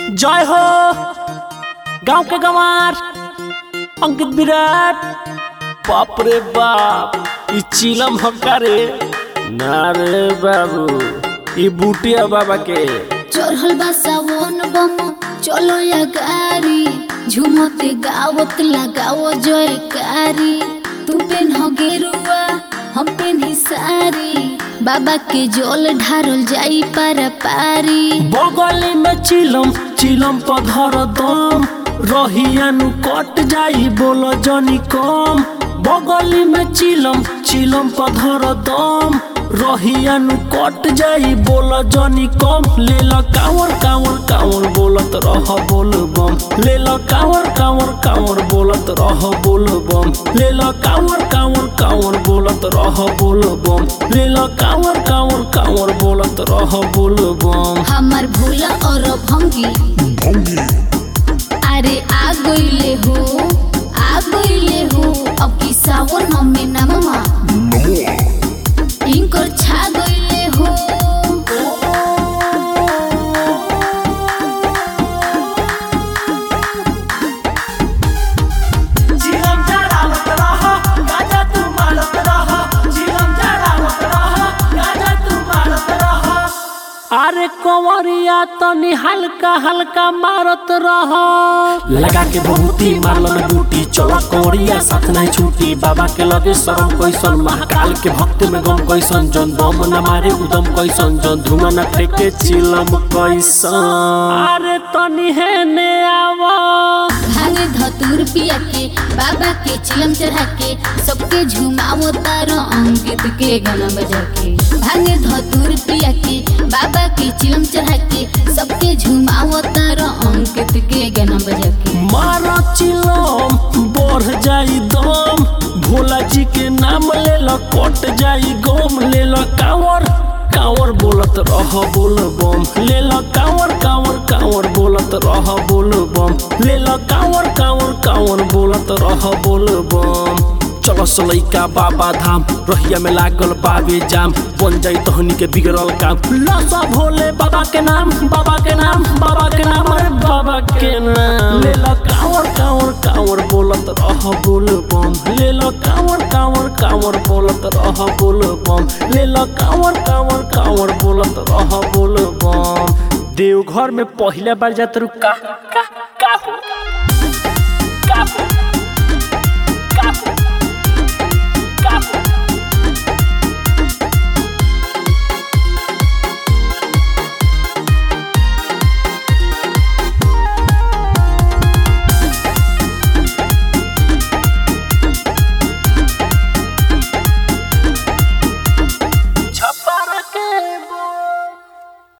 जय हो गांव के गंवार अंकित विराट बाप रे बाप ई चिलम हक्का रे ना रे बाबू ई बूटिया बाबा के चढ़ल बा सावन बम चलो या गारी झुमते गावत लगाओ जयकारी तू पेन हो गेरुआ हम पेन सारी बाबा के जल ढारल जाई पारा पारी बगली में चिलम चिलम पधर दम रहियानु कट जाई बोलो जनी कम बगली में चिलम चिलम पधर दम रहियानु कट जाई बोलो जनी कम ले ल कावर कावर कावर बोलत रह बोल बम ले ल कावर कावर कावर बोलत रह बोल बम ले ल कावर कावर कावर बोलत रह बोल बम ले ल कावर कावर कावर बोलत रह बोल बम हमार भूला और भंगी अरे आ गईले हो आ गईले हो अब की सावन मम्मी नममा इनकर छा गईले हो चिलम चढ़ावत रह गाजा तू मारत रह चिलम चढ़ावत रह गाजा तू मारत रह अरे कंवरिया तनी हल्का हल्का मारत रह लगा के बहुती मारलन बूटी चलो कंवरिया साथ नहीं छूटी बाबा के लगे शरम कैसन महाकाल के भक्त में गम कैसन जन बम न मारे उदम कैसन जन धुआं न फेंके चिलम कैसन अरे तनी है ने आवा भांगे धतूर पिया के बाबा के चिलम चढ़ा के सबके झुमावो तारो अंकित के गाना बजा के भांगे धतूर पिया के बाबा के चिलम चढ़ा के सबके झुमावो तारो अंकित के गाना बजा के मारा चिलम बढ़ जाई दम भोला जी के नाम ले लो कट जाई गम ले लो कावर कावर बोलत रह बोल बम ले लो कावर कावर कावर बोलत रह बोल बम ले लो कावर कावर कावर बोलत रह बोल बम चलो सलैका बाबा धाम रहिया में लागल बाबे जाम बन जाई तहनी के बिगड़ल काम लसा भोले बाबा के नाम बाबा के नाम बाबा के नाम अरे बाबा के नाम ले लो कावर कावर कावर बोलत रह बोल बम ले लो कावर कावर कावर बोलत रह बोल बम ले लो कावर कावर कावर बोलत रह बोल बम देवघर में पहले बार जात रुका का